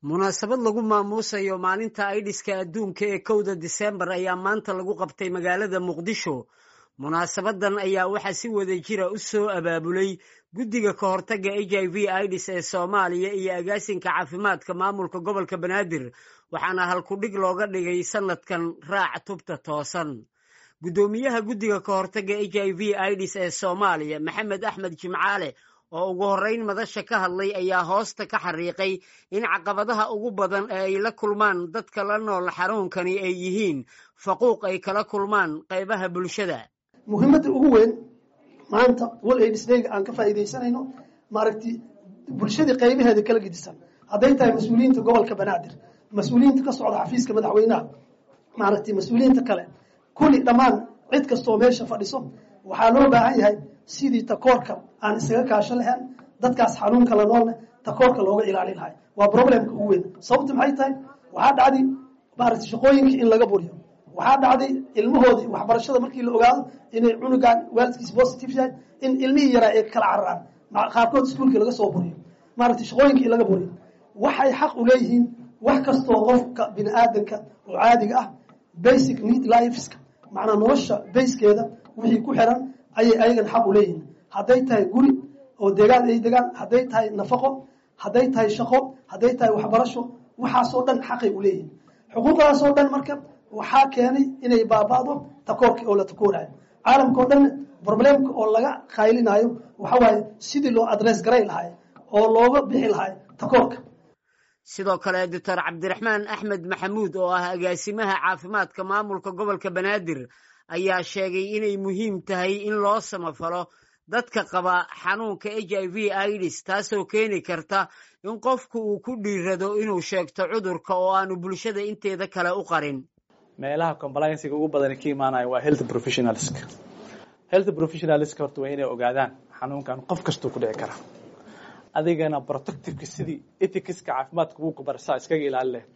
munaasabad lagu maamuusayo maalinta aidhiska adduunka ee kowda diseembar ayaa maanta lagu qabtay magaalada muqdisho munaasabadan ayaa waxaa si wada jira u soo abaabulay guddiga ka hortagga h i v idis ee soomaaliya iyo agaasinka caafimaadka maamulka gobolka banaadir waxaana halkudhig looga dhigay sanadkan raac tubta toosan guddoomiyaha guddiga ka hortagga h i v idis ee soomaaliya maxamed axmed jimcaale oo ugu horreyn madasha ka hadlay ayaa hoosta ka xariiqay in caqabadaha ugu badan ee ay la kulmaan dadka la nool xanuunkani ay yihiin faquuq ay kala kulmaan qaybaha bulshada muhiimadda ugu weyn maanta wal aids dayga aan ka faa'iidaysanayno maaragti bulshadii qaybaheeda kala gedisan hadday tahay mas-uuliyiinta gobolka banaadir mas-uuliyiinta ka socda xafiiska madaxweynaha maaragti mas-uuliyiinta kale kulli dhammaan cid kastooo meesha fadhiso waxaa loo baahan yahay sidii takoorka aan isaga kaasho lahayn dadkaas xanuunka la noolne takoorka looga ilaali lahay waa problemka ugu weyn sababta maxay tahay waxaa dhacday maaragti shaqooyinkii in laga buriyo waxaa dhacday ilmahoodii waxbarashada markii la ogaado inay cunugaan waalidkiis positive yahay in ilmihii yaraa ay kala cararaan qaarkood iskuolkii laga soo buriyo maaragtay shaqooyinkii in laga buriyo waxay xaq u leeyihiin wax kastoo qofka bini aadanka oo caadiga ah basic need lifeska macnaa nolosha bayskeeda wixii ku xiran ayay ayagan xaq u leeyihiin hadday tahay guri oo degaan ay degaan hadday tahay nafaqo hadday tahay shaqo hadday tahay waxbarasho waxaasoo dhan xaqay u leeyihiin xuquuqdaasoo dhan marka waxaa keenay inay baaba'do takoorkii oo la takoorayo caalamka oo dhanna problemka oo laga qaylinayo waxa waaye sidii loo adress garay lahay oo looga bixi lahay takoorka sidoo kale doctor cabdiraxmaan axmed maxamuud oo ah agaasimaha caafimaadka maamulka gobolka banaadir ayaa sheegay inay muhiim tahay in loo samafalo dadka qaba xanuunka h i v idis taasoo keeni karta in qofku uu ku dhiirado inuu sheegto cudurka oo aanu bulshada inteeda kale u qarin meelaha complianciga ugu badani ka imaanaya waa health professionalska health professionalska horta waa inay ogaadaan xanuunkan qof kastuu ku dhici karaa adigana protectiveka sidii ethicska caafimaadka ugu kubarsaa iskaga ilaali leh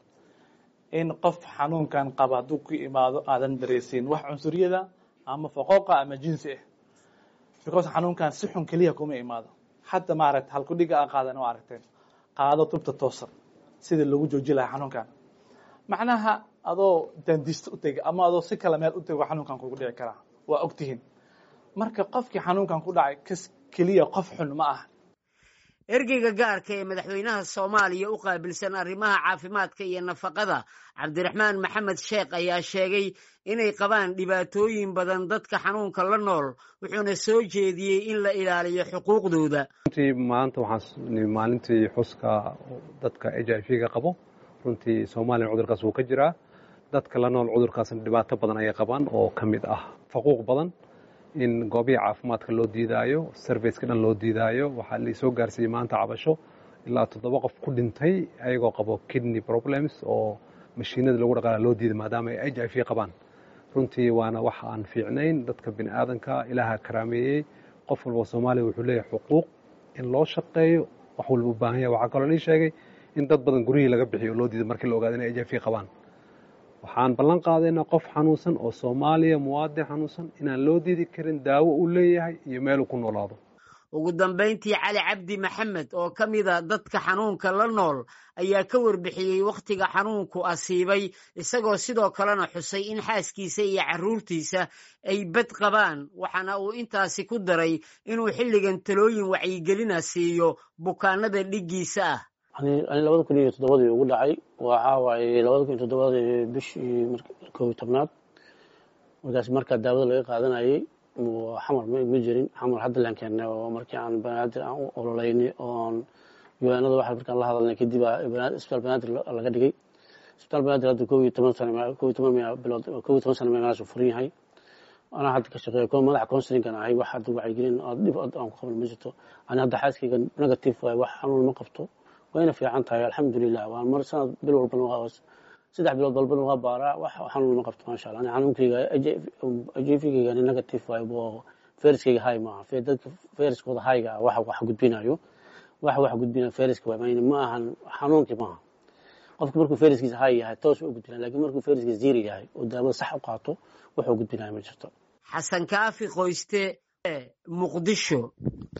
in qof xanuunkan qaba hadduu ku imaado aadan dareysiin wax cunsuriyada ama faqooqa ama jinsi ah because xanuunkan si xun keliya kuma imaado hadda maaragta halkudhiga a qaadan oo aragteen qaado tubta toosan sidii lagu jooji lahaa xanuunkan macnaha adoo dandiista u tega ama adoo si kale meel u tego xanuunkan kugu dhici karaa waa ogtihiin marka qofkii xanuunkan ku dhacay kas keliya qof xun ma ah ergeyga gaarka ee madaxweynaha soomaaliya u qaabilsan arrimaha caafimaadka iyo nafaqada cabdiraxmaan maxamed sheekh ayaa sheegay inay qabaan dhibaatooyin badan dadka xanuunka la nool wuxuuna soo jeediyey in la ilaaliyo xuquuqdooda runtii maanta waxaan maalintii xuska dadka h i v ga qabo runtii soomaaliya cudurkaas wuu ka jiraa dadka la nool cudurkaasna dhibaato badan ayay qabaan oo ka mid ah faquuq badan in goobihii caafimaadka loo diidaayo serviceka dhan loo diidaayo waxaa laisoo gaarsiiyey maanta cabasho ilaa toddoba qof ku dhintay ayagoo qabo kidney problems oo mashiinada lagu dhaqaala loo diiday maadaama ay h i v qabaan runtii waana wax aan fiicnayn dadka bini aadanka ilaaha karaameeyey qof walba soomaaliya wuxuu leeyahay xuquuq in loo shaqeeyo wax walba u baahan yahay waxaa kaloo lii sheegay in dad badan guryihii laga bixiyo oo loo diiday markii la ogaada inay h i v qabaan waxaan ballan qaadaynaa qof xanuunsan oo soomaaliya muwaadin xanuunsan inaan loo diidi karin daawo uu leeyahay iyo meel uu ku noolaado ugu dambayntii cali cabdi maxamed oo ka mida dadka xanuunka la nool ayaa ka warbixiyey wakhtiga xanuunku asiibay isagoo sidoo kalena xusay in xaaskiisa iyo carruurtiisa ay bad qabaan waxaana uu intaasi ku daray inuu xilligan talooyin wacyigelina siiyo bukaanada dhiggiisa ah ani labada kun iyo toddobadii ugu dhacay waxaa waaye labada kun iyo toddobadii bishii kow iyo tobnaad markaas markaa daawada laga qaadanayay xamar ma jirin xamar hadda laan keennay oo markii aan banaadir aan u ololeynay oon yuanada waxa markaan la hadalnay kadib isbitaal banaadir laga dhigay isbitaal banaadir hadda kow iyo toban sano kow iyo toban bilood kow iyo toban sano meelahaas furan yahay anaa hadda ka shaqeeya ko madaxa counselingan ahay wax hadda wacyigelin dhib aan ku qaban ma jirto ani hadda xaaskayga negative waay wax xanuun ma qabto wayna fiican tahay alxamdulilah waa mar sanad bil walbana saddex bilood walbana waa baaraa wax xanuun ma qabto maasha allah ani xanuunkayga ajefigayga ani negative waay bo feriskayga hay maaha dadka feriskooda hayga ah waxa wax gudbinayo wax wax gudbinayo feriska waay mayna ma ahan xanuunkii maaha qofka markuu feriskiisa hay yahay toos u gudbinaya lakin markuu feriskiisa ziri yahay oo daawada sax u qaato wuxuu gudbinayo ma jirto xasan kaafi qoyste muqdisho